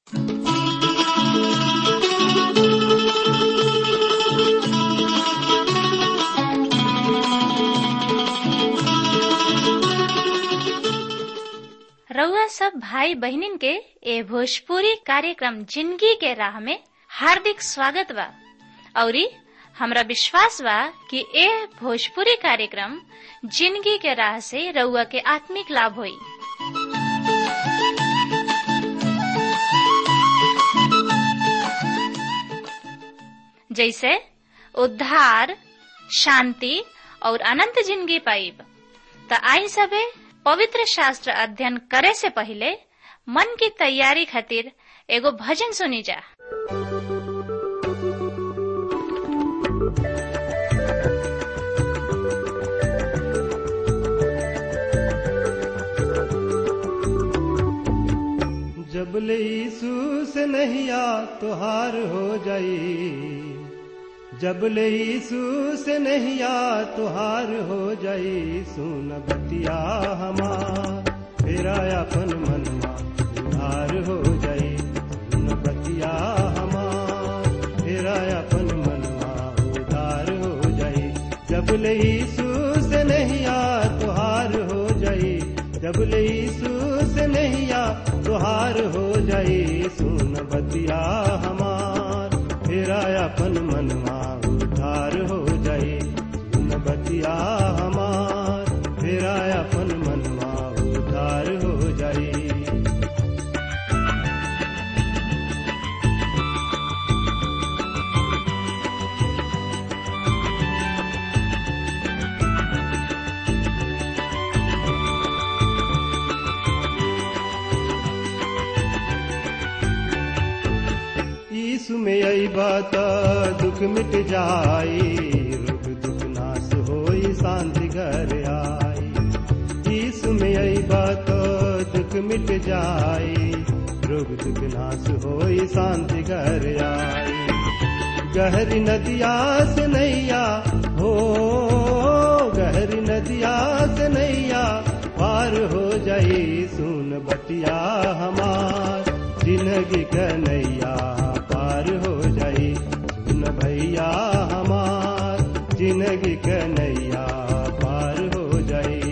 रउआ सब भाई बहिनीन के ए भोजपुरी कार्यक्रम जिंदगी के राह में हार्दिक स्वागत बा औरी हमरा विश्वास बा कि ए भोजपुरी कार्यक्रम जिंदगी के राह से रउआ के आत्मिक लाभ होई जैसे उद्धार शांति और अनंत जिंदगी पाइब त आई सबे पवित्र शास्त्र अध्ययन करे से पहले मन की तैयारी खातिर एगो भजन सुनी जा जब ले यीशु से नहिया तुहार हो जाई जब ले यीशु से नहिया तुहार हो जाई सुन बतिया हमार तेरा अपन मनवा उधार हो जाई सुन बतिया हमार तेरा अपन मनवा उधार हो जाई जब ले यीशु से नहिया तुहार हो जाई जब ले यीशु से नहिया तुहार हो जाई सुन बतिया हमार तेरा अपन मनवा उधार हो जाई सुन बतिया हमार तेरा अपन मनवा उधार हो जाई यीशु में आई बात दुख मिट जाई रोग दुख नाश होई शांति घर आई यीशु में आई बात दुख मिट जाई रोग दुख नाश होई शांति घर आई गहरी नदिया से नैया हो गहरी नदिया से नैया पार हो जाई सुन बतिया हमार जिंदगी कन्हैया पार हो जाई सुन भैया हमार जिंदगी कन्हैया पार हो जाई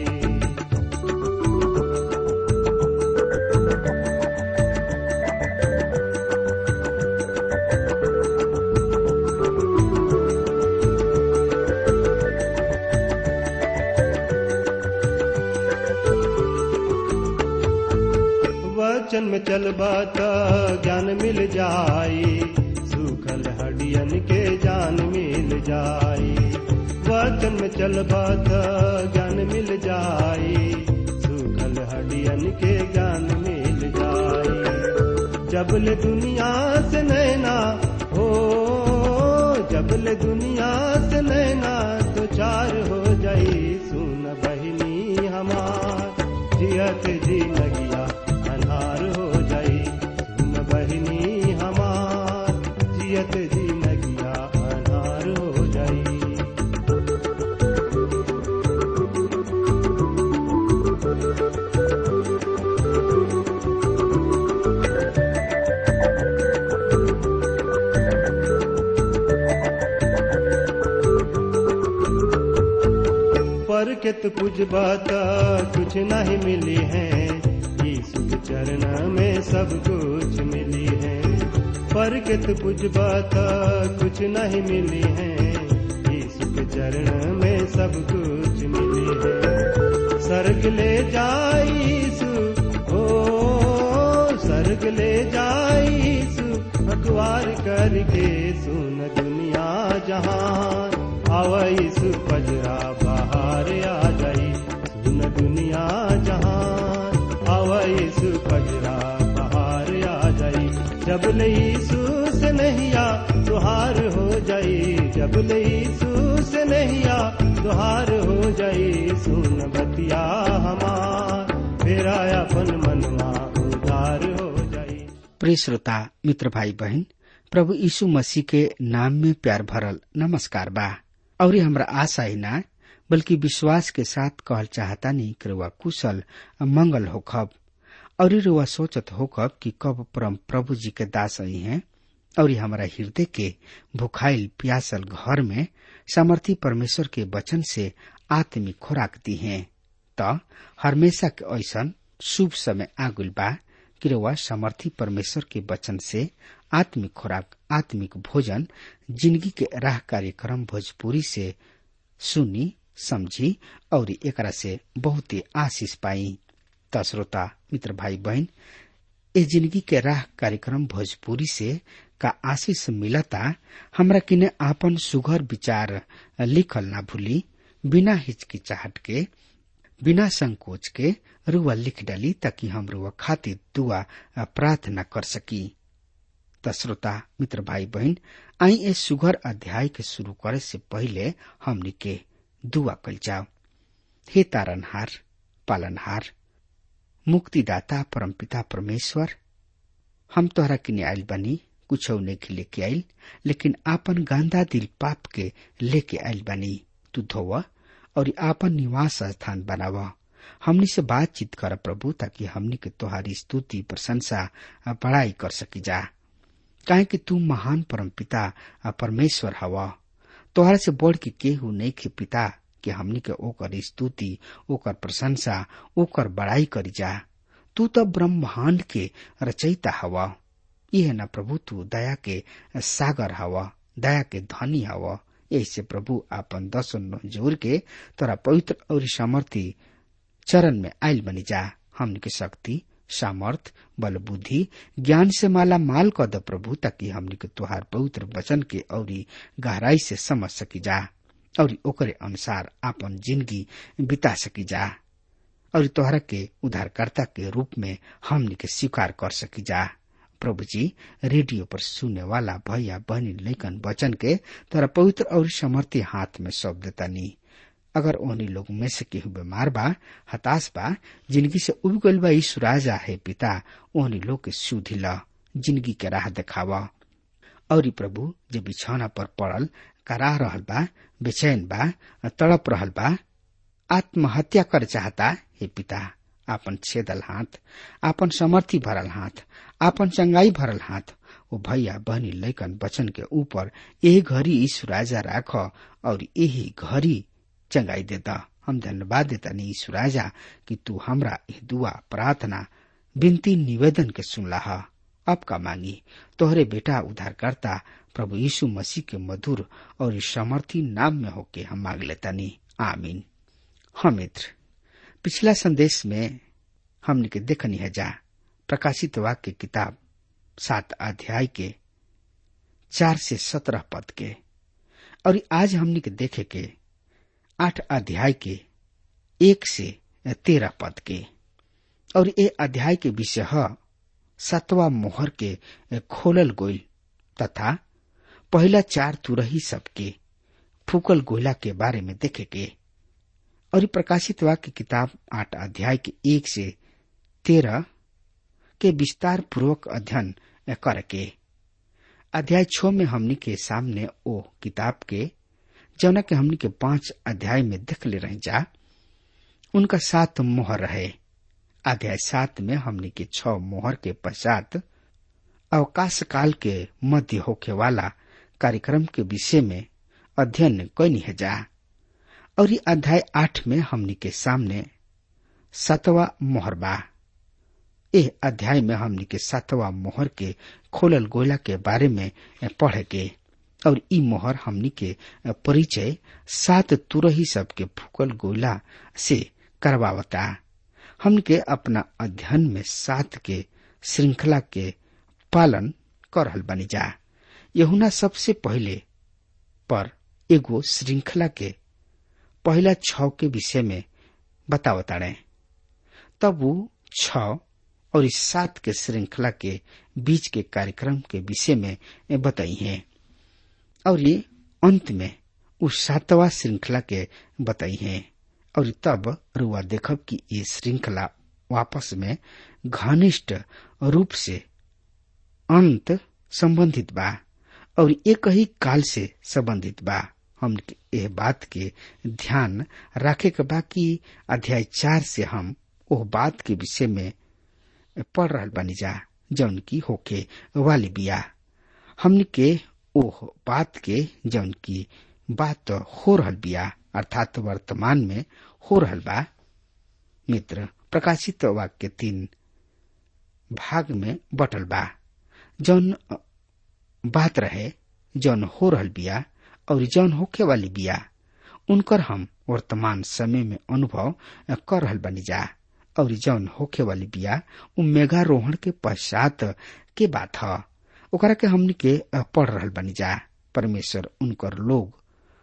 वचन में चलबा त ज्ञान मिल जाई सूखल हडियन के जान मिल जाई वचन में चलबा त ज्ञान मिल जाई सूखल हडियन के ज्ञान मिल जाई जबल दुनिया से नैना हो जबल दुनिया से नैना तो चार हो जाई सुन बहिनी हमार जियत जी लगिया अन्हार हो जाई सुन बहिनी हमार जियत जी लगिया अन्हार हो जाई पर के तो कुछ बात कुछ नहीं मिली है यीशु के चरण में सब कुछ मिली है पर के तो कुछ बात कुछ नहीं मिली है यीशु के चरण में सब कुछ मिली है सर्ग ले जाई यीशु ओ सर्ग ले जाई यीशु अखबार करके सुन दुनिया जहान आवाईसु पजरा बाहर आ जाई सुन दुनिया जहान आवाईसु पजरा बाहर आ जाई जब लईसु से नहिया तुहार हो जाई जब लईसु से नहिया तुहार हो जाई सुन बतिया हमार तेरा अपन मनवा उधार हो जाई प्रिय श्रोता मित्र भाई बहन प्रभु यीशु मसीह के नाम में प्यार भरल नमस्कार बा और हमरा आशा ही ना बल्कि विश्वास के साथ कहल चाहता नहीं कि रउआ कुशल मंगल हो खब और रुआ सोचत होकर कि कब परम प्रभु जी के दास आई हैं और हमारा हृदय के भुखाइल प्यासल घर में सामर्थी परमेश्वर के वचन से आत्मिक खुराक दी हैं त हमेशा के ऐसा शुभ समय आगुल बा कि रुआ सामर्थी परमेश्वर के वचन से आत्मिक खुराक आत्मिक भोजन जिंदगी के राह कार्यक्रम भोजपुरी से सुनी समझी और एकरा से बहुत आशीष पाई त श्रोता मित्र भाई बहन ए जिंदगी के राह कार्यक्रम भोजपुरी से का आशीष मिलता हमरा किने आपन सुघर विचार लिखल ना भूली बिना हिचकिचाहट के बिना संकोच के रुआ लिख डाली ताकि हम रुआ खातिर दुआ प्रार्थना कर सकी त श्रोता मित्र भाई बहन आई ए सुघर अध्याय के शुरू करे से पहले हमनी के दुआ कल जाओ हे तारनहार पालनहार मुक्तिदाता परमपिता परमेश्वर हम तोहरा किने आयल बनी कुछ नहीं लेके आयल लेकिन आपन गांधा दिल पाप के लेके आयल बनी तू धोवा और आपन निवास स्थान बनावा हमनी से बातचीत कर प्रभु ताकि हमनी के तोहारी स्तुति प्रशंसा बड़ाई कर सकी जा काहे कि तू महान परमपिता परमेश्वर हवा तोहरा से बढ़ के केहू नहीं के पिता कि हमनी के ओकर स्तुति ओकर प्रशंसा ओकर बड़ाई करी जा तू तो ब्रह्मांड के रचयिता हवा यह न प्रभु तू दया के सागर हवा दया के धनी हवा ऐसे प्रभु आपन दसन जोर के तोरा पवित्र और सामर्थी चरण में आयल बनी जा हमनी के शक्ति सामर्थ बल बुद्धि ज्ञान से माला माल कर द प्रभु ताकि हमनी के तुहार पवित्र वचन के और गहराई से समझ सकी जा और ओकरे अनुसार आपन जिंदगी बिता सकी जा और तोहरा के उद्धारकर्ता के रूप में हमनी के स्वीकार कर सकी जा प्रभु जी रेडियो पर सुने वाला भैया बहनी लेकन वचन के तोरा पवित्र और समर्थी हाथ में सौंप देता नी अगर ओहनी लोग में से केहू बीमार बा हताश बा जिंदगी से उब गइल बा यीशु राजा है पिता ओहनी लोग के सुधी ल जिंदगी के राह देखावा और प्रभु जे बिछौना पर पड़ल कराह रहल बा बेचैन बा तड़प रहल बा आत्महत्या कर चाहता हे पिता आपन छेदल हाथ आपन समर्थी भरल हाथ आपन चंगाई भरल हाथ ओ भैया बहनी लैकन बचन के ऊपर ए घड़ी यीशु राजा राख और यही घड़ी चंगाई देता हम धन्यवाद देता नी यीशु राजा कि तू हमरा ये दुआ प्रार्थना विनती निवेदन के सुनला अब का मांगी तोहरे बेटा उद्धारकर्ता प्रभु यीशु मसीह के मधुर और समर्थी नाम में होके हम मांग लेता नी आमीन हाँ मित्र पिछला संदेश में हमने के देखनी है जा प्रकाशित वाक्य किताब सात अध्याय के चार से सत्रह पद के और आज हमने के देखे के आठ अध्याय के एक से तेरह पद के और ये अध्याय के विषय है सतवा मोहर के खोलल गोइल तथा पहला चार तुरही सबके फूकल गोला के बारे में देखे के और प्रकाशित वाक्य किताब आठ अध्याय के एक से तेरह के विस्तार पूर्वक अध्ययन करके अध्याय छ में हमनी के सामने ओ किताब के जौना के हमनी के पांच अध्याय में देख ले रहे जा उनका सात मोहर रहे अध्याय सात में हमनी के छ मोहर के पश्चात अवकाश काल के मध्य होके वाला कार्यक्रम के विषय में अध्ययन कैनी है जा और ये अध्याय आठ में हमनी के सामने सतवा मोहर बा ए अध्याय में हमनी के सातवा मोहर के खोलल गोला के बारे में पढ़े के और ई मोहर हमनी के परिचय सात तुरही सब के फूकल गोला से करवावता हमनी के अपना अध्ययन में सात के श्रृंखला के पालन कर रहल बनी जा यहुना सबसे पहले पर एगो श्रृंखला के पहला छ के विषय में बतावताड़े तब वो छ और इस सात के श्रृंखला के बीच के कार्यक्रम के विषय में बताई है और ये अंत में उस सातवा श्रृंखला के बताई है और तब रुआ देखब कि ये श्रृंखला वापस में घनिष्ठ रूप से अंत संबंधित बा और एक ही काल से संबंधित बा हम यह बात के ध्यान रखे के बा कि अध्याय चार से हम ओह बात के विषय में पढ़ रहल बानी जा जौन की होके वाली बिया हमनी के ओह बात के जौन की बात हो रहल बिया अर्थात वर्तमान में हो रहल बा मित्र प्रकाशित वाक्य तीन भाग में बटल बा जौन बात रहे जौन हो रहल बिया और जौन होके वाली बिया उनकर हम वर्तमान समय में अनुभव कर रहल बनी जा और जौन होखे वाली बिया उ मेघारोहण के पश्चात के बात ह ओकरा के हमनी के पढ़ रहल बनी जा परमेश्वर उनकर लोग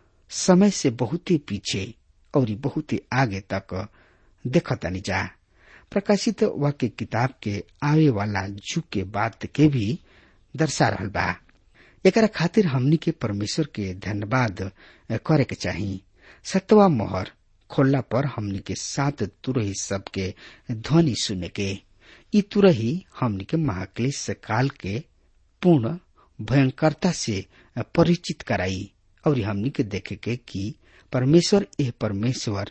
समय से बहुत ही पीछे और बहुत ही आगे तक देखतनी जा प्रकाशित वाक्य किताब के आवे वाला जुग के बात के भी दर्शा रहल बा एकरा खातिर हमनी के परमेश्वर के धन्यवाद करे के चाही सतवा मोहर खोलला पर हमनी के सात तुरही सबके ध्वनि सुने के ई तुरही हमनी के महाक्लेश काल के पूर्ण भयंकरता से परिचित कराई और हमनी के देखे के कि परमेश्वर एह परमेश्वर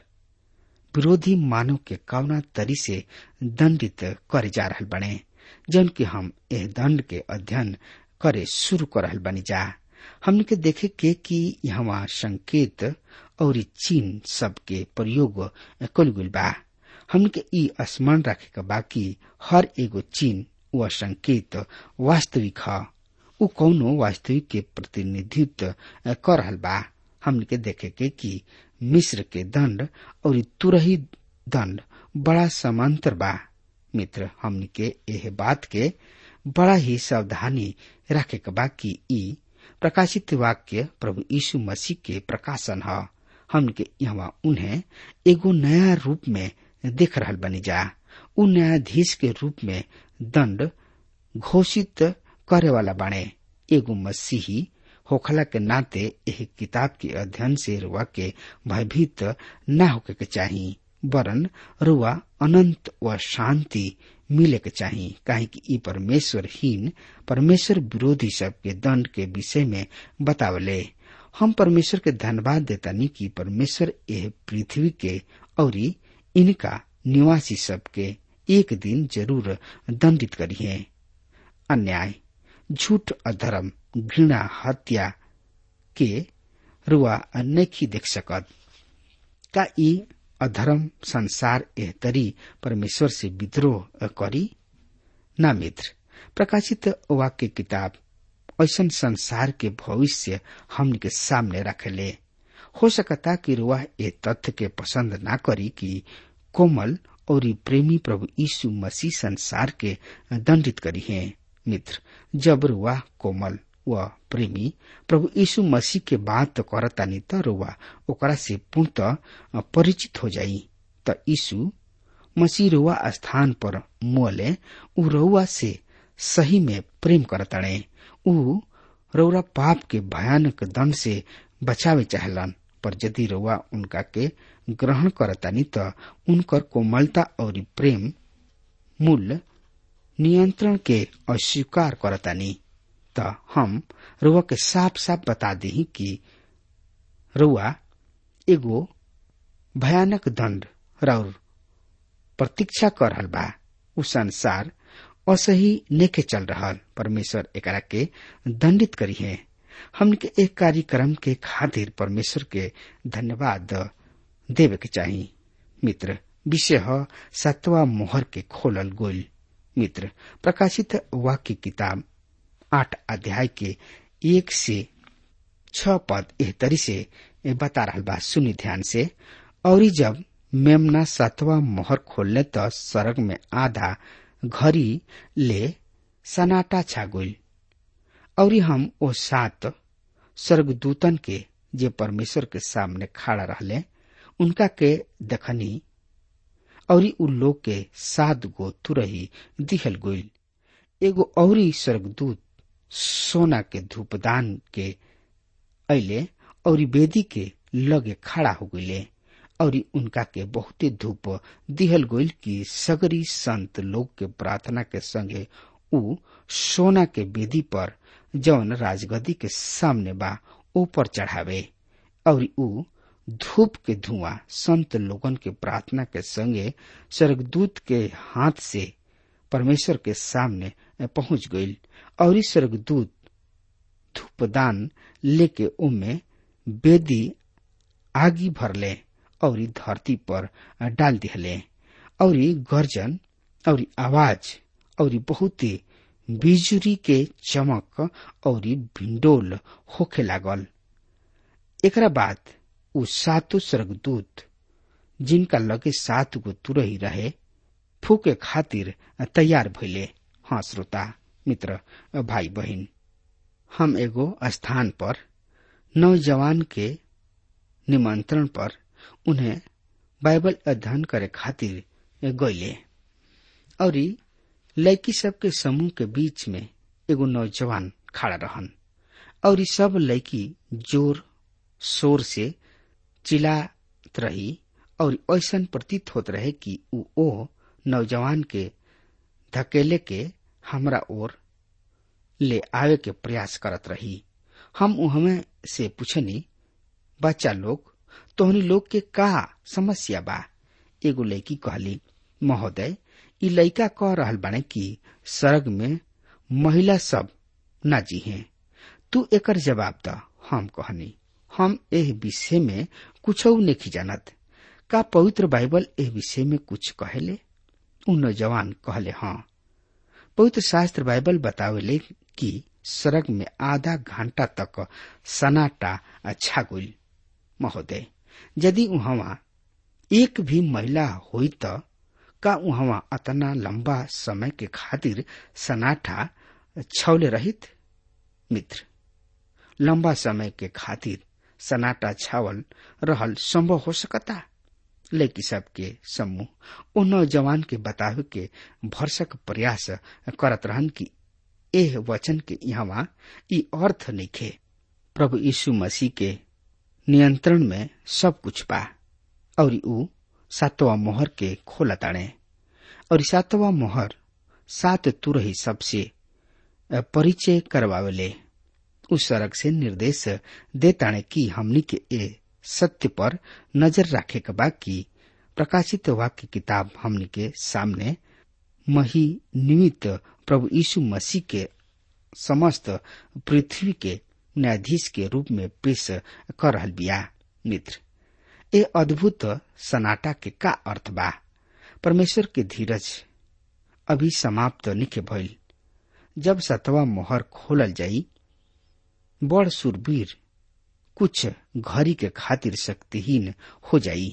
विरोधी मानव के कवना तरी से दंडित करे जा रहल बने जन कि हम एह दंड के अध्ययन करे शुरू कर रहल बनी जा हमने के देखे के कि यहाँ संकेत और चीन सब के प्रयोग कल गुल बा हमने के ई स्मरण रखे के बाकी हर एगो चीन व संकेत वास्तविक ह उ कौनो वास्तविक के प्रतिनिधित्व कर रहल बा हमने के देखे के कि मिस्र के दंड और तुरही दंड बड़ा समांतर बा मित्र हमने के एह बात के बड़ा ही सावधानी रखे के बा कि ई प्रकाशित वाक्य प्रभु यीशु मसीह के प्रकाशन ह हमने के यहाँ उन्हें एगो नया रूप में देख रहल बनी जा उ न्यायाधीश के रूप में दंड घोषित करे वाला बाणे एगो मसीही होखला के नाते एह किताब के अध्ययन से रुआ के भयभीत न होके के चाही वरन रुआ अनंत व शांति मिले के चाही काहे कि ई परमेश्वरहीन परमेश्वर विरोधी सब के दंड के विषय में बतावले हम परमेश्वर के धन्यवाद देतानी कि परमेश्वर एह पृथ्वी के और इनका निवासी सब के एक दिन जरूर दंडित करिए अन्याय झूठ अधर्म घृणा हत्या के रुआ नहीं देख सकत का ई अधर्म संसार एह तरी परमेश्वर से विद्रोह करी ना मित्र प्रकाशित वाक्य किताब ऐसा संसार के भविष्य हमन के सामने रखेले हो सकता कि रुआ ए तथ्य के पसंद ना करी कि कोमल और प्रेमी प्रभु यीशु मसीह संसार के दंडित करी है मित्र जब रुआ कोमल व प्रेमी प्रभु यीशु मसीह के बात करतानी त रुआ ओकरा से पूर्णतः परिचित हो जाई त यीशु मसीह रुआ स्थान पर मोले उ रउआ से सही में प्रेम करताणे उ रउरा पाप के भयानक दंड से बचावे चाहलन पर यदि रउआ उनका के ग्रहण करतानी त उनकर कोमलता और प्रेम मूल्य नियंत्रण के अस्वीकार करतानी त हम रुआ के साफ साफ बता दी कि रुआ एगो भयानक दंड रौर प्रतीक्षा कर रहल बा उ संसार असही नेके चल रहल परमेश्वर एकरा के दंडित करी है हमन के एक कार्यक्रम के खातिर परमेश्वर के धन्यवाद देवे के चाही मित्र विषय ह सतवा मोहर के खोलल गोल मित्र प्रकाशित वाक्य किताब आठ अध्याय के एक से छ पद एह तरी से बता रहा बा सुनी ध्यान से और जब मेमना सतवा मोहर खोलने त सड़क में आधा घड़ी ले सनाटा छा गई और हम ओ सात स्वर्गदूतन के जे परमेश्वर के सामने खड़ा रहले उनका के देखनी और उ लोग के सात गो तुरही दिहल गईल एगो औरी स्वर्गदूत सोना के धूपदान के अले और वेदी के लगे खड़ा हो गईले और उनका के बहुते धूप दिहल गईल कि सगरी संत लोग के प्रार्थना के संगे उ सोना के वेदी पर जौन राजगदी के सामने बा ऊपर चढ़ावे और उ धूप के धुआं संत लोगन के प्रार्थना के संगे स्वर्गदूत के हाथ से परमेश्वर के सामने पहुंच गईल और इस स्वर्गदूत धूपदान लेके उमे बेदी आगी भरले और धरती पर डाल दिहले और गर्जन और आवाज और बहुत बिजुरी के चमक और भिंडोल होखे लागल एकरा बाद उ सातो स्वर्गदूत जिनका लगे सात गो तुरही रहे फूके खातिर तैयार भइले हाँ श्रोता मित्र भाई बहिन हम एगो स्थान पर नौजवान के निमंत्रण पर उन्हें बाइबल अध्ययन करे खातिर गईले और लड़की सब के समूह के बीच में एगो नौजवान खड़ा रहन और ई सब लड़की जोर शोर से चिल्लात रही और ऐसा प्रतीत होत रहे कि उ ओ नौजवान के धकेले के हमरा ओर ले आवे के प्रयास करत रही हम उहमे से पूछनी बच्चा लोग तोहनी लोग के का समस्या बा एगो लड़की कहली महोदय ई लड़का कह रहल बाने कि सड़क में महिला सब ना जी हैं तू एकर जवाब द हम कहनी हम एह विषय में कुछ नहीं जानत का पवित्र बाइबल एह विषय में कुछ कहेले उ नौजवान कहले हाँ पवित्र शास्त्र बाइबल बतावेले कि सड़क में आधा घंटा तक सनाटा अच्छा गुल महोदय यदि वहां एक भी महिला हुई तो का वहां अतना लंबा समय के खातिर सनाटा छौले रहित मित्र लंबा समय के खातिर सनाटा छावल रहल संभव हो सकता लेकिन सबके समूह उन नौजवान के बतावे के भरसक प्रयास करत रहन कि एह वचन के यहाँ ई अर्थ निखे प्रभु यीशु मसीह के नियंत्रण में सब कुछ बा और ऊ सातवा मोहर के खोला ताड़े और सातवा मोहर सात तुरही सबसे परिचय करवावेले उस सड़क से निर्देश देताणे कि हमनी के ए सत्य पर नजर रखे के बा कि प्रकाशित वाक्य किताब हमनी के सामने मही निमित्त प्रभु यीशु मसीह के समस्त पृथ्वी के न्यायाधीश के रूप में पेश कर रहल बिया मित्र ए अद्भुत सनाटा के का अर्थ बा परमेश्वर के धीरज अभी समाप्त निखे भइल जब सतवा मोहर खोलल जाई बड़ सुरवीर कुछ घड़ी के खातिर शक्तिहीन हो जाई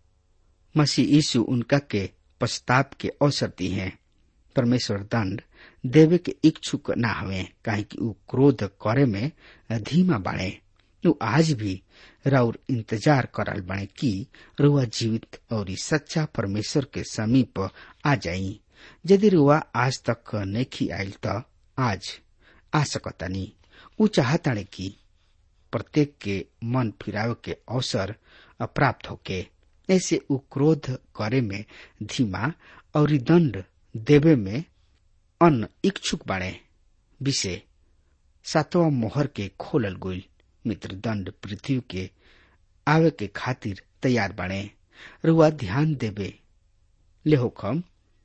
मसीह यीशु उनका के पश्चाताप के अवसर दी है परमेश्वर दंड देवे के इच्छुक ना हवे काहे कि ऊ क्रोध करे में धीमा बाणे ऊ आज भी राउर इंतजार करल बाणे कि रुआ जीवित और सच्चा परमेश्वर के समीप आ जाई यदि रुआ आज तक नहीं आयल त आज आ सकतानी ऊ चाहताणे कि प्रत्येक के मन फिरावे के अवसर प्राप्त होके ऐसे ऊ क्रोध करे में धीमा और दंड देवे में अन इच्छुक बाणे विषय सातवा मोहर के खोलल गोल मित्र दंड पृथ्वी के आवे के खातिर तैयार बाणे रुआ ध्यान देवे लेहोकम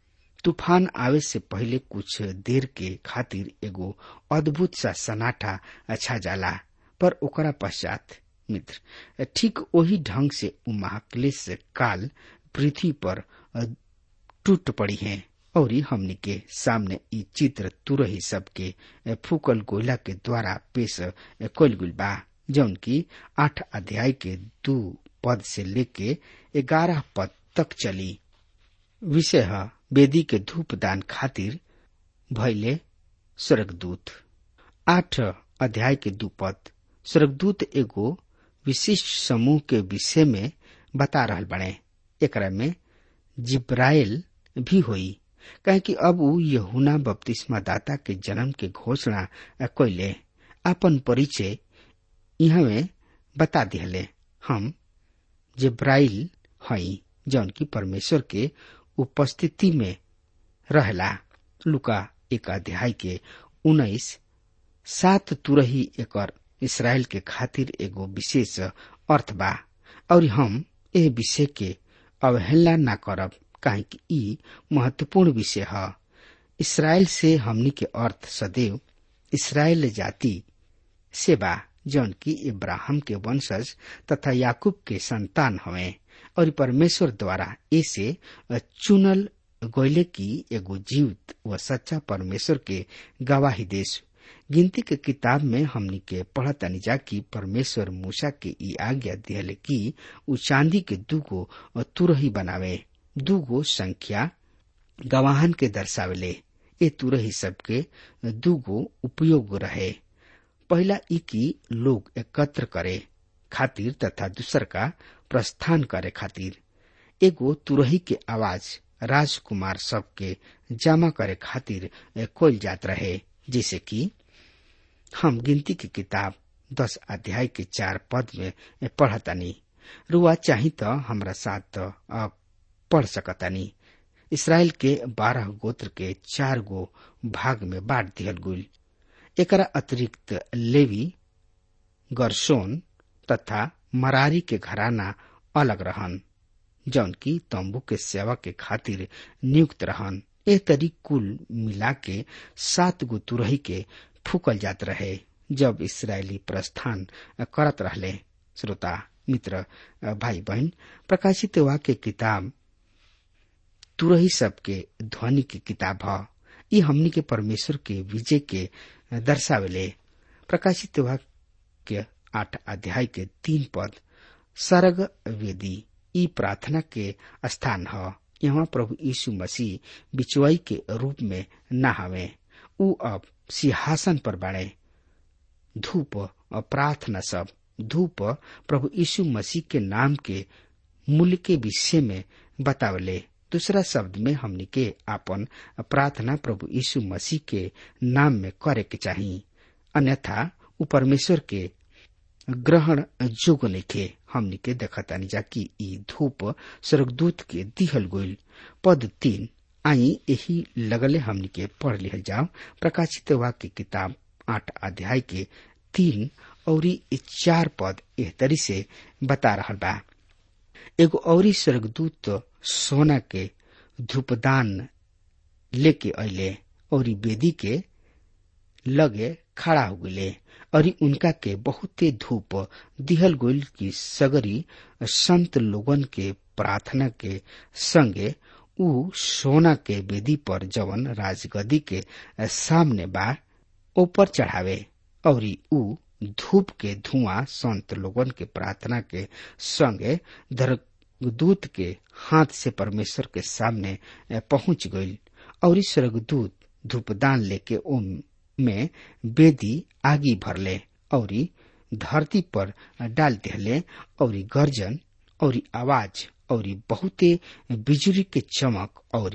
तूफान आवे से पहले कुछ देर के खातिर एगो अद्भुत सा सनाटा अच्छा जाला पर ओकरा पश्चात मित्र ठीक वही ढंग से उ महाक्लेश काल पृथ्वी पर टूट पड़ी है और हमनी के सामने ई चित्र तुरही सबके फूकल गोला के द्वारा पेश कल गुल बा जौन की आठ अध्याय के दो पद से लेके ग्यारह पद तक चली विषय है वेदी के धूप दान खातिर भैले स्वर्गदूत आठ अध्याय के दू पद स्वर्गदूत एगो विशिष्ट समूह के विषय में बता रहल बने एकरा में जिब्राइल भी होई कहे कि अब ऊ यहुना बपतिस्मा दाता के जन्म के घोषणा कैले अपन परिचय यहाँ में बता दिहले हम जिब्राइल हई जौन की परमेश्वर के उपस्थिति में रहला लुका एक अध्याय के उन्नीस सात तुरही एकर इसराइल के खातिर एगो विशेष अर्थ बा और हम ए विषय के अवहेलना न करब काहे कि ई महत्वपूर्ण विषय है इसराइल से हमनी के अर्थ सदैव इसराइल जाति से बा जौन की इब्राहिम के वंशज तथा याकूब के संतान हवे और परमेश्वर द्वारा ऐसे चुनल गोयले की एगो जीवित व सच्चा परमेश्वर के गवाही देश गिनती के किताब में हमनी के पढ़तनी जा कि परमेश्वर मूसा के ई आज्ञा दिहले कि उ चांदी के दूगो तुरही बनावे दूगो संख्या गवाहन के दर्शावेले ए तुरही सबके दूगो उपयोग रहे पहला ई की लोग एकत्र करे खातिर तथा दूसर का प्रस्थान करे खातिर एगो तुरही के आवाज राजकुमार सबके जमा करे खातिर कोल जात रहे जैसे कि हम गिनती की किताब दस अध्याय के चार पद में पढ़तानी रुआ चाही तो हमरा साथ पढ़ सकतानी इसराइल के बारह गोत्र के चार गो भाग में बांट दिहल गुल एकरा अतिरिक्त लेवी गरसोन तथा मरारी के घराना अलग रहन जौन की तंबू के सेवा के खातिर नियुक्त रहन ए तरी कुल मिला के सात गो तुरही के फूकल जात रहे जब इसराइली प्रस्थान करत रहले श्रोता मित्र भाई बहन प्रकाशित वाक्य किताब तुरही सबके ध्वनि की किताब ह ये हमनी के परमेश्वर के विजय के दर्शावेले प्रकाशित वाक्य आठ अध्याय के तीन पद सरग वेदी ई प्रार्थना के स्थान ह यहाँ प्रभु यीशु मसीह बिचवाई के रूप में न हवे उ अब सिंहासन पर बाड़े धूप और प्रार्थना सब धूप प्रभु यीशु मसीह के नाम के मूल्य के विषय में बतावले दूसरा शब्द में हमनी के आपन प्रार्थना प्रभु यीशु मसीह के नाम में करे के चाहिए अन्यथा उ परमेश्वर के ग्रहण जोग नइखे हमनी के देखतानी जा कि ई धूप स्वर्गदूत के दिहल गोइल पद तीन आई यही लगले हमनी के पढ़ लिहल जाओ प्रकाशित वाक्य किताब आठ अध्याय के तीन और चार पद एह तरी से बता रहा बा एगो औरी स्वर्गदूत सोना के धूपदान लेके अले और बेदी के लगे खड़ा हो गए और उनका के बहुते धूप दिहल गोल की सगरी संत लोगन के प्रार्थना के संगे उ सोना के बेदी पर जवन राजगदी के सामने बा ऊपर चढ़ावे और उ धूप के धुआं संत लोगन के प्रार्थना के संगे स्वर्गदूत के हाथ से परमेश्वर के सामने पहुंच गई और स्वर्गदूत धूपदान लेके ओम में बेदी आगी भरले और धरती पर डाल दिहले और गर्जन और आवाज और बहुते बिजली के चमक और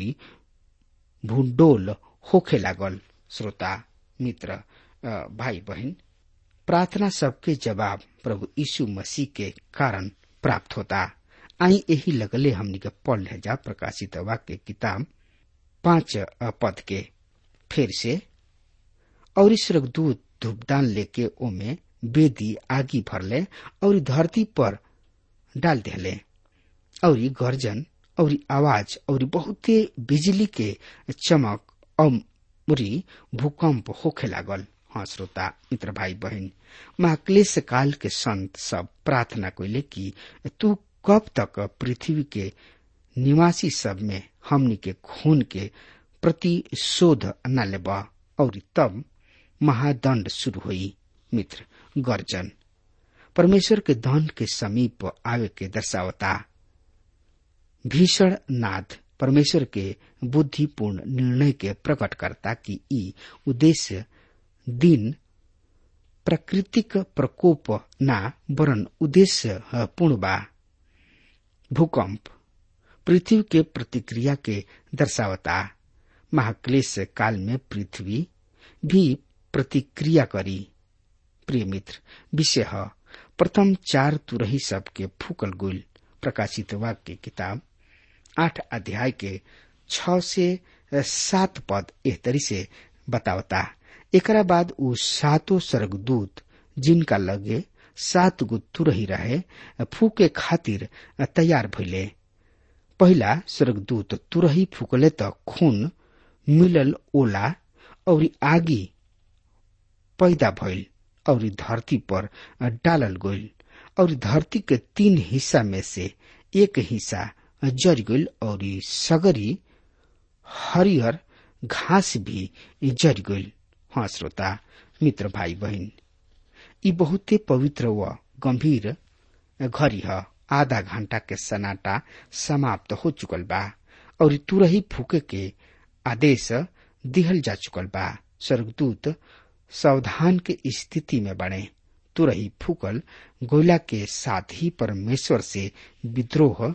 भूडोल होखे लागल श्रोता मित्र भाई बहन प्रार्थना सबके जवाब प्रभु यीशु मसीह के कारण प्राप्त होता आई यही लगले हमनी के पढ़ ले जा प्रकाशित वाक्य किताब पांच पद के फिर से और स्वर्गदूत धूपदान लेके ओमे बेदी आगी भरले और धरती पर डाल दिले और गर्जन और आवाज और बहुते बिजली के चमक और भूकंप होखे लागल हाँ श्रोता मित्र भाई बहन महाक्लेश काल के संत सब प्रार्थना कैले कि तू कब तक पृथ्वी के निवासी सब में हमनी के खून के प्रतिशोध न लेब और तब महादंड शुरू हुई मित्र गर्जन परमेश्वर के दंड के समीप आवे के दर्शावता भीषण नाद परमेश्वर के बुद्धिपूर्ण निर्णय के प्रकट करता कि ई उद्देश्य दिन प्राकृतिक प्रकोप ना वरन उद्देश्य पूर्ण बा भूकंप पृथ्वी के प्रतिक्रिया के दर्शावता महाक्लेश काल में पृथ्वी भी प्रतिक्रिया करी प्रिय मित्र विषय है प्रथम चार तुरही सब के फूकल गुल प्रकाशित वाक्य किताब आठ अध्याय के छ से सात पद एह तरी से बतावता एकरा बाद उ सातो स्वर्गदूत जिनका लगे सात गो तुरही रहे फूके खातिर तैयार भइले पहिला स्वर्गदूत तुरही फूकले त खून मिलल ओला और आगी पैदा भइल और धरती पर डालल गइल और धरती के तीन हिस्सा में से एक हिस्सा जर गइल और सगरी हरियर घास भी जर गइल हाँ श्रोता मित्र भाई बहन ई बहुते पवित्र व गंभीर घड़ी ह आधा घंटा के सनाटा समाप्त हो चुकल बा और तुरही फूके के आदेश दिहल जा चुकल बा स्वर्गदूत सावधान के स्थिति में बने तुरही फूकल गोला के साथ ही परमेश्वर से विद्रोह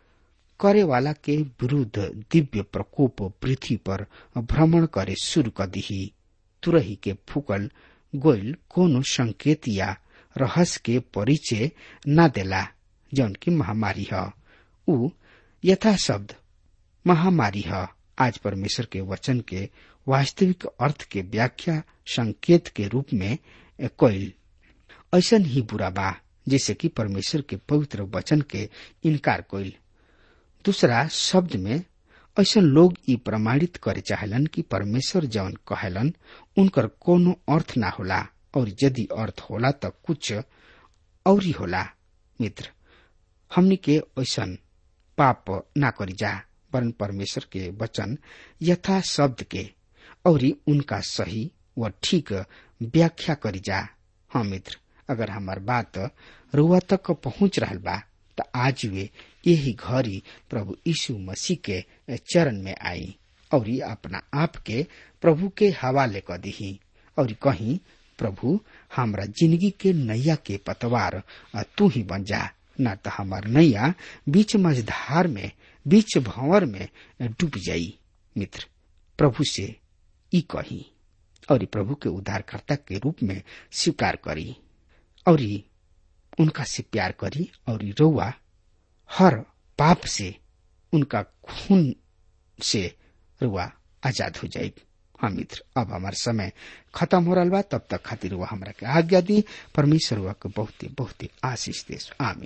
करे वाला के विरुद्ध दिव्य प्रकोप पृथ्वी पर भ्रमण करे शुरू कर दी तुरही के फूकल गोयल कोनो संकेत या रहस्य के परिचय न देला जौन की महामारी है उ यथा शब्द महामारी है आज परमेश्वर के वचन के वास्तविक अर्थ के व्याख्या संकेत के रूप में कोयल ऐसन ही बुरा बा जैसे कि परमेश्वर के पवित्र वचन के इनकार कोयल दूसरा शब्द में ऐसा लोग ई प्रमाणित करे चाहलन कि परमेश्वर जौन कहलन उनकर कोनो अर्थ ना होला और यदि अर्थ होला त कुछ और ही होला मित्र हमनी के ऐसन पाप ना करी जा वरन परमेश्वर के वचन यथा शब्द के और उनका सही व ठीक व्याख्या करी जा हाँ मित्र अगर हमार बात रुआ तक पहुंच रहा बा त आज वे यही घड़ी प्रभु यीशु मसीह के चरण में आई और अपना आप के प्रभु के हवाले क दी और कहीं प्रभु हमरा जिंदगी के नैया के पतवार तू ही बन जा न तो हमार नैया बीच मझधार में बीच भंवर में डूब जाई मित्र प्रभु से ई कही और प्रभु के उद्धारकर्ता के रूप में स्वीकार करी और उनका से प्यार करी और रउआ हर पाप से उनका खून से रुआ आजाद हो जाए हाँ मित्र अब हमार समय खत्म हो रहा बा तब तक खातिर वह हमरा के आज्ञा दी परमेश्वर हुआ के बहुते बहुते आशीष दे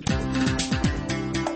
आमीन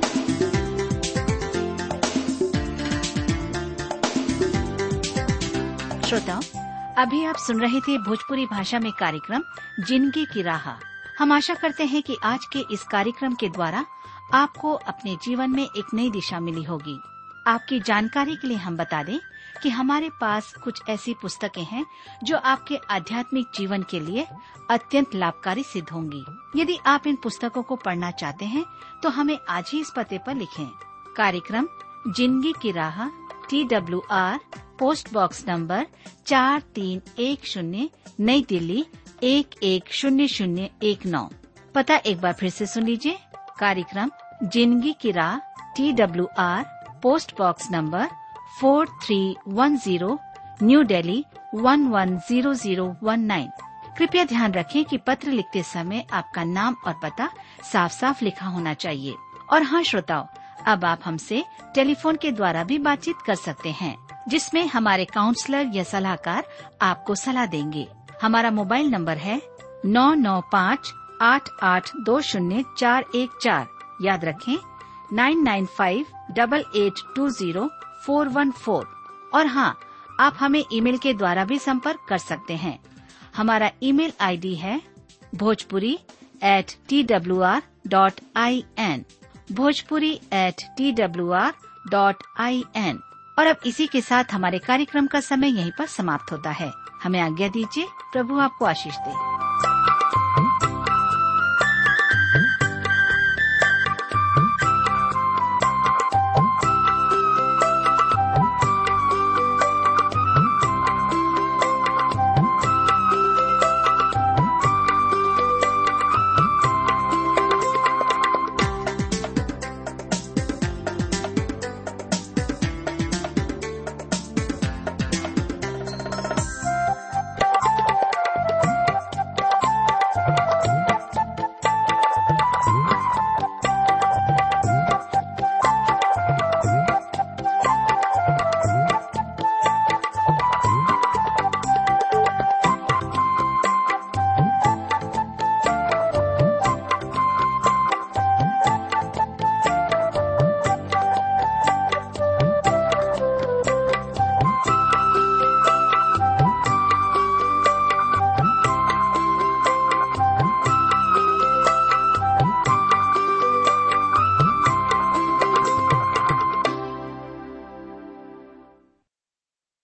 श्रोताओं अभी आप सुन रहे थे भोजपुरी भाषा में कार्यक्रम जिंदगी की राह हम आशा करते हैं कि आज के इस कार्यक्रम के द्वारा आपको अपने जीवन में एक नई दिशा मिली होगी आपकी जानकारी के लिए हम बता दें कि हमारे पास कुछ ऐसी पुस्तकें हैं जो आपके आध्यात्मिक जीवन के लिए अत्यंत लाभकारी सिद्ध होंगी यदि आप इन पुस्तकों को पढ़ना चाहते हैं तो हमें आज ही इस पते पर लिखें कार्यक्रम जिंदगी की राह T W R post box number चार तीन एक शून्य नई दिल्ली एक एक शून्य शून्य एक नौ पता एक बार फिर से सुन लीजिए कार्यक्रम जिंदगी की राह T W R post box number four three one zero new Delhi one one zero zero one nine कृपया ध्यान रखें कि पत्र लिखते समय आपका नाम और पता साफ साफ लिखा होना चाहिए और हाँ श्रोताओं अब आप हमसे टेलीफोन के द्वारा भी बातचीत कर सकते हैं जिसमें हमारे काउंसलर या सलाहकार आपको सलाह देंगे हमारा मोबाइल नंबर है नौ नौ पाँच आठ आठ दो शून्य चार एक चार याद रखें nine nine five double eight two zero four one four और हाँ आप हमें ईमेल के द्वारा भी संपर्क कर सकते हैं हमारा ईमेल आईडी है Bhojpuri at T W R dot I N Bhojpuri at T W R dot I N और अब इसी के साथ हमारे कार्यक्रम का समय यहीं पर समाप्त होता है हमें आज्ञा दीजिए प्रभु आपको आशीष दे